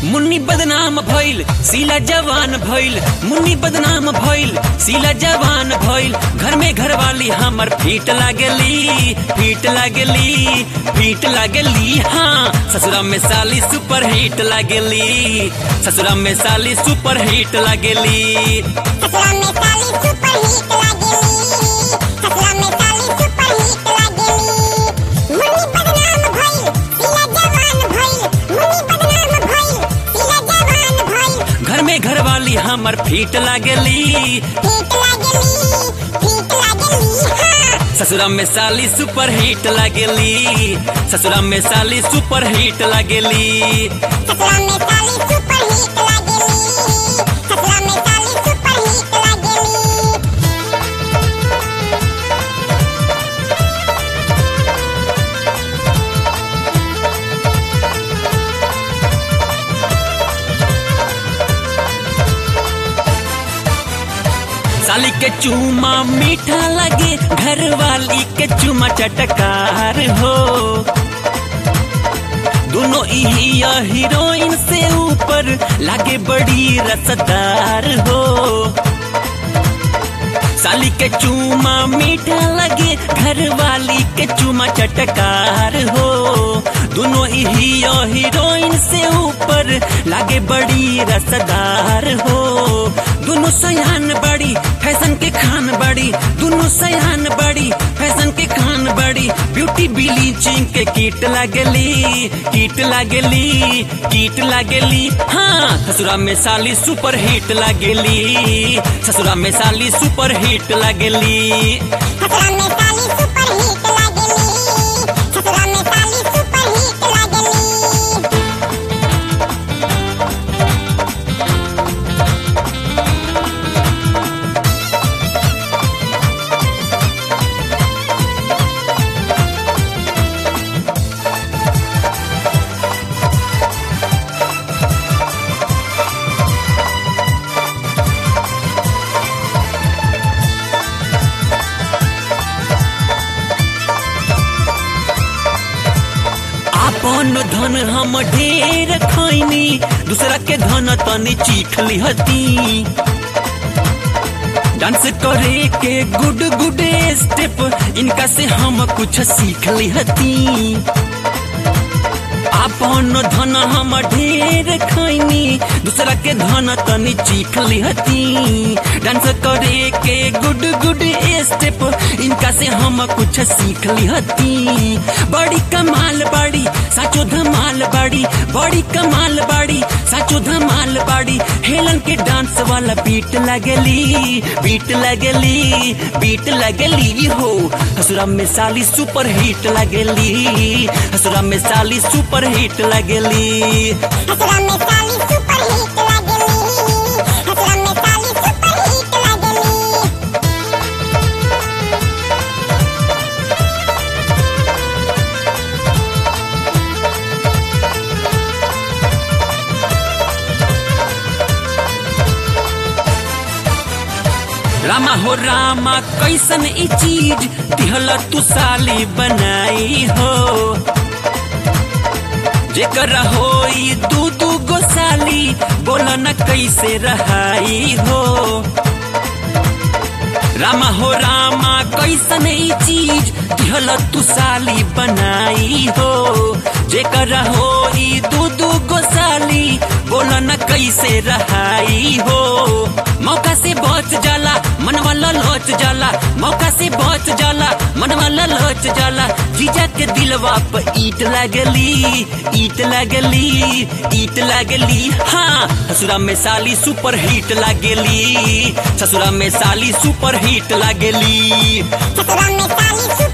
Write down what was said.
मुन्नी बदनाम भइल सीला जवान भइल मुन्नी बदनाम भइल सीला जवान भइल घर में घरवाली हमर फीट लागली फीट लागली फीट लागली हाँ ससुरा में साली सुपर हिट लागली ससुरा में साली सुपर हिट लागली ससुरा में साली सुपर हिट लागेली ससुरा में साली सुपर हिट लागेली मुन्नी बदनाम भइल सीला जवान भइल मुन्नी बदनाम भइल सीला जवान भइल घर में घरवाली हमर फीट लागली हिट लागेली हिट लागेली हाँ ससुरा में साली सुपर हिट लागली ससुरा में साली सुपर हिट लागली ससुरा में साली सुपर हिट लागेली ससुरा में साली सुपर हिट लागेली साली के चूमा मीठा लगे घर वाली के चूमा चटकार हो दोनों ही हीरोइन से ऊपर लागे बड़ी रसदार हो साली के चूमा मीठा लगे घर वाली के चूमा चटकार हो दोनों ही हीरोइन से ऊपर लागे बड़ी रसदार हो दोनों सयान बड़ी फैशन के खान बड़ी दोनों सयान बड़ी फैशन के खान बड़ी ब्यूटी ब्लीचिंग के कीट लागली कीट लागली कीट लागली हाँ ससुरा में साली सुपर हिट लागली ससुरा में साली सुपर हिट लागली ससुरा में साली सुपर हिट लागेली ससुरा में साली सुपर हिट लागेली आपन धन हम ढेर खैनी दूसरा के धन तनी चीख लिहती डांस करे के गुड गुड स्टेप इनका से हम कुछ सीख लिहती आपन धन हम ढेर खैनी दूसरा के धन तनी चीख लिहती डांस करे के गुड गुड स्टेप इनका से हम कुछ सीख लिहती बड़ी कमाल बाड़ी साचो धमाल बाड़ी बड़ी कमाल बाड़ी साचो धमाल बाड़ी हेलन के डांस वाला बीट लगली बीट लगली बीट लगली हो हसुरा में साली सुपर हिट लगली हसुरा में साली सुपर हिट लगली हसुरा में साली सुपर हिट लागेली हसुरा में साली सुपर हिट लागेली रामा हो रामा कैसन ई चीज दिहल तू साली बनाई हो जेकर होई दू दू गो साली बोला न कैसे रहाई हो रामा हो रामा कैसन ई चीज दिहल तू साली बनाई हो जेकर होई दू दू गो साली बोला न कैसे रहाई हो मौका से बच जाला मन वाला लोच जाला मौका से बच जाला मन वाला लोच जाला जीजा के दिलवा पे ईट लगली ईट लगली ईट लगली हाँ ससुरा में साली सुपर हिट लागेली ससुरा में साली सुपर हिट लागेली ससुरा में साली